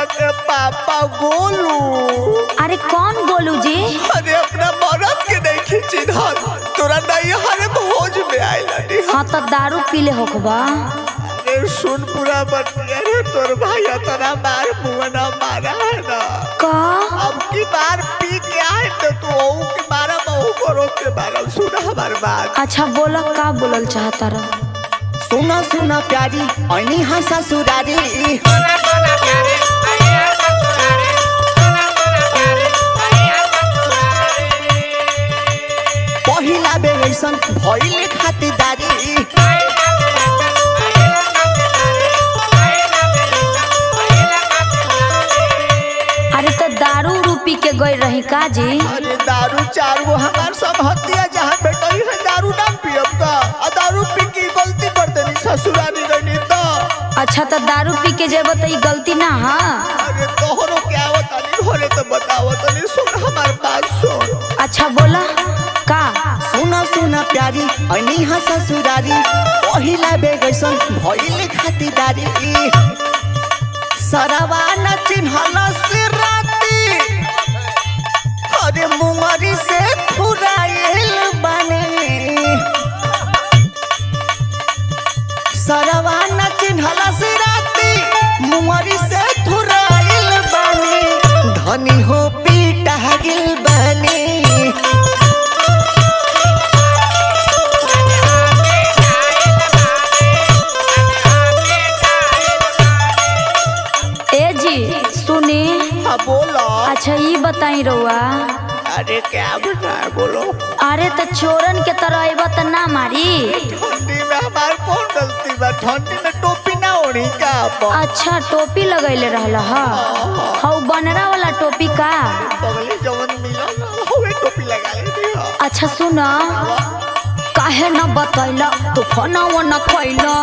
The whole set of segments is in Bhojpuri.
के पापा गोलू अरे कौन गोलू जी अरे अपना मरद के नहीं खींची धर तोरा नहीं हरे भोज में आइला नी हाँ तो दारू पीले होखबा अरे सुन पूरा बतिया रे तोर भाई तेरा मार मुंह ना मारा है ना का अब की बार पी के आए तो तू ओऊ के मारा बहु करो के मारा सुन हमार बात अच्छा बोला का बोलल चाहता रह सुना सुना प्यारी ऐनी हाँ ससुरारी पहिला बेर ऐसन भइले खातिरदारी अरे तो दारू उरू पी के गई रही का जी अरे दारू चार गो हमार सब हत्या जहाँ बेटई है दारू ना पियब का आ दारू पी के गलती कर देनी ससुरारी रहनी तो अच्छा तो दारू पी के जेब तो ई गलती ना हाँ अरे तोहरो क्या आवत नहीं घरे तो बतावत नहीं सुन हमार बात सुन अच्छा बोला का सुना सुना प्यारी ऐनी हाँ ससुरारी पहिला बेर ऐसन भइले खातिरदारी सरवा न चिन्हल से राती अरे मुंगरी से फुराइल बने सरवा न चिन्हल से राती मुंगरी से फुराइल बने धनी हो पीटा गिल बने ए जी सुनी हाँ बोलो अच्छा ये बताई रउआ अरे क्या बताए बोलो अरे तो चोरन के तरह अबा तो ना मारी ठंडी में हमार कौन गलती बा ठंडी में टोपी ना ओढ़ी का आप अच्छा टोपी लगैले रहल ह हौ बनरा वाला टोपी का पगले जवन मिला ना हवे टोपी लगा ले दी हो अच्छा सुन काहे न बतैला तू फोनवा न कैला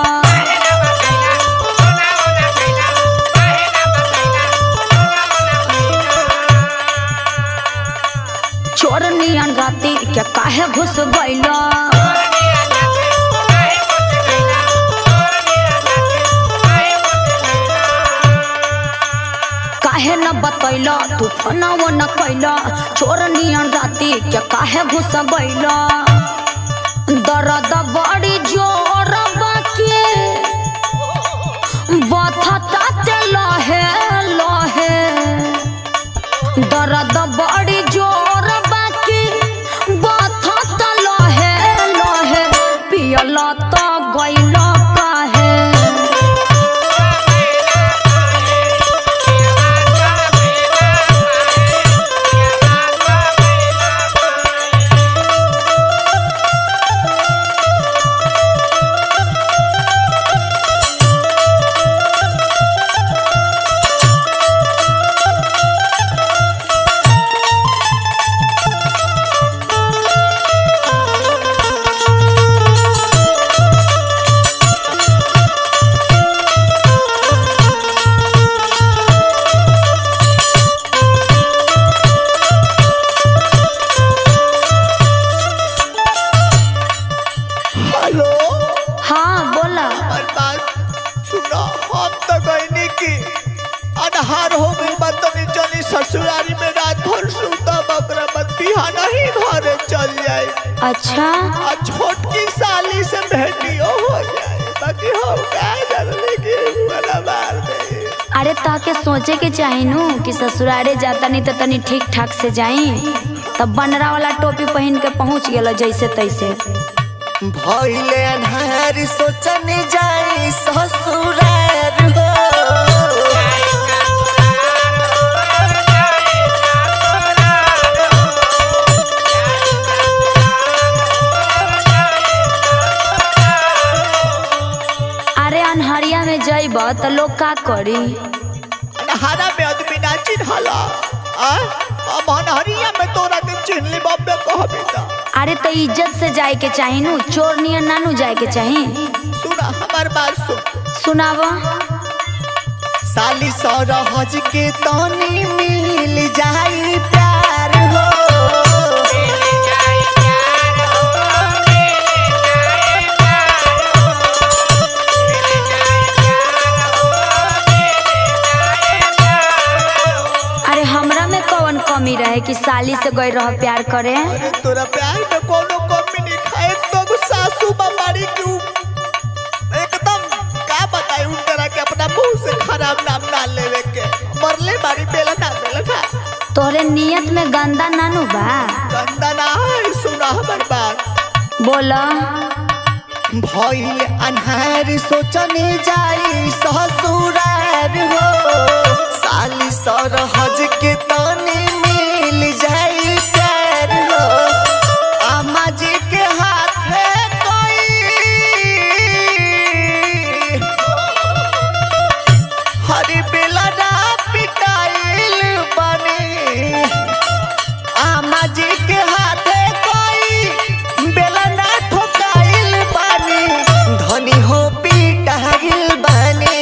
चोर नियन राती के काहे घुस गइला काहे न बतैला तू फोनवा न कैला चोर नियन राती के काहे घुस गइला दर्द बड़ी जोर बाकी बथता ते लहे लहे दर्द बड़ी जोर बाकी बथता लहे लहे पियल तो गइल काहे हेलो हाँ बोला हमार बात सुनो हम तो गईनी की अनहार हो गई बात नहीं चली ससुरारी में रात भर सुता बकरा मत बिहाना ही घरे चल जाए अच्छा आ छोटकी साली से भेटियो हो जाए बाकी हम क्या जानले कि बड़ा मार दे अरे ताके सोचे के चाही नु कि ससुरारे जाता नहीं तो तनी ठीक ठाक से जाई तब बनरा वाला टोपी पहन के पहुंच गेल जैसे तैसे भइले अन्हार सोचने जाई ससुरार हो अरे अनहरिया में जइब तो लोग का करी अन्हारा में आदमी ना चिन्हला आ अब अन्हरिया में तोरा के चिन्हली बब्बे कहबी त अरे तो इज्जत से जाए के चाही नु चोर नियन नानू जाए के चाही सुना हमार बात सुन सुनाव साली सरहज के तनी मिल जाई प्यार हो साली से गई रह प्यार करे अरे तोरा प्यार में कोनो कमी नहीं खाए तो सासू बाबारी की एकदम का बताई उन तरह के अपना मुंह से खराब नाम ना लेवे के मरले बारी बेला ना बेला ना तोहरे नियत में गंदा नानू बा गंदा ना है सुना हमर बात बोला भइल अन्हार सोचने जाई ससुरार हो साली सरहज के तने मिल जाई प्यार हो अम्मा जी के हाथे कोई हरी बेला ना पिटाइल बने आमा जी के हाथे कोई बेला ना ठोकाइल बानी धनी हो पिटाइल बानी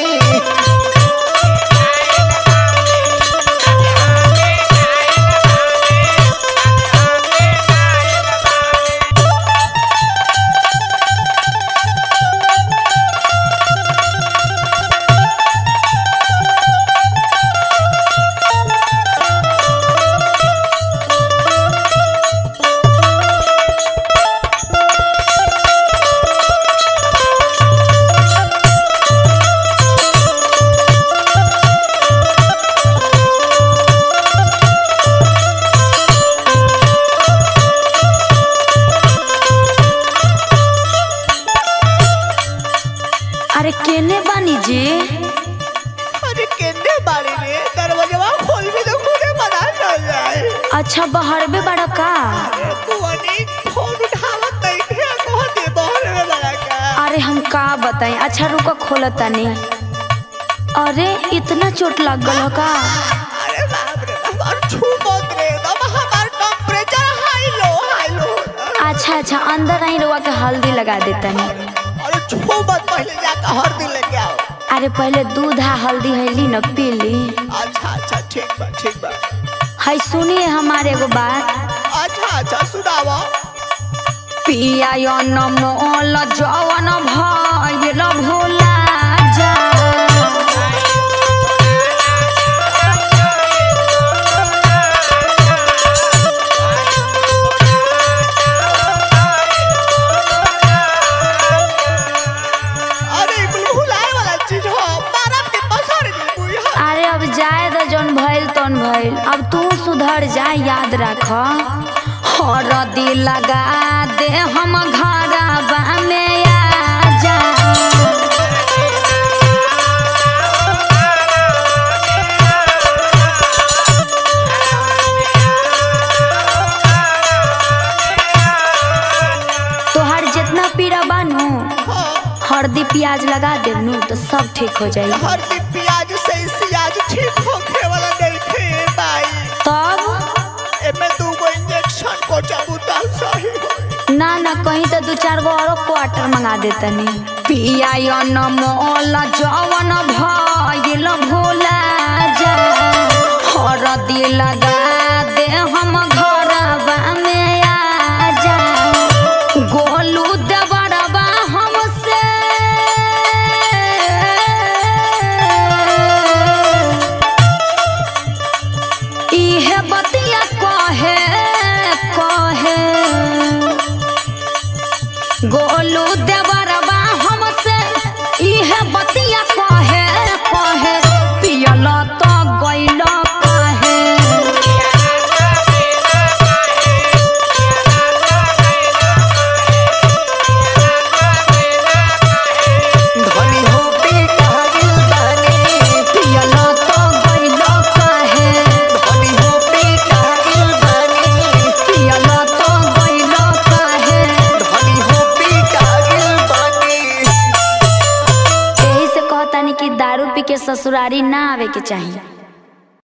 अरे केने बानी जी अरे केने बारी रे दरवाजा खोल भी तो खुदे बना चल जाए अच्छा बहरबे बड़ा का अरे बुआनी फोन उठावत नहीं थे कह दे बहर में बड़ा का अरे हम का बताई अच्छा रुको खोला तनी अरे इतना चोट लग गल हो का अरे बाप रे बाप और छू मत रे दम हमार temperature high low high low अच्छा अच्छा अंदर आई रुआ के हल्दी लगा देतनी अरे छू मत पहले जाकर हर दिन लेके आओ अरे पहले दूध आ हल्दी हैली न पी ली अच्छा अच्छा ठीक बा ठीक बा है सुनिए हमारे एगो बात अच्छा अच्छा सुनावा पिया यो न मोल जवन भइल भोला जा अरे कुल भुलाए वाला चीज हो मारा के पसार दी बुई हा अरे अब जाए तो जौन भइल तौन भइल अब तू सुधर जा याद रख हरदी लगा दे हम घरबा में आ जा तोहार जितना पीड़ा बानू हल्दी प्याज लगा देनू तो सब ठीक हो जाई हर दिन प्याज से ही सियाज ठीक होखे वाला नहीं थे भाई तब एमे दू गो इंजेक्शन को चबूता सही हो ना ना कहीं तो दू चार गो और क्वार्टर मंगा देतनी पिया यो न मोल जवन भइल भोला जा हरदी लगा दे हम घरबा में आ जा गोलू देवरबा हमसे इहे बतिया कहे कहे गोलू देवरबा हमसे इहे बतिया कहे कहे पियल तो गइल कहे धनी हो पिटाइल बानी पियल तो गइल कहे धनी हो पिटाइल बानी पियल तो गइल कहे धनी हो पिटाइल बानी यही से कहतानी कि दारू पी के ससुरारी ना आवे के चाहिए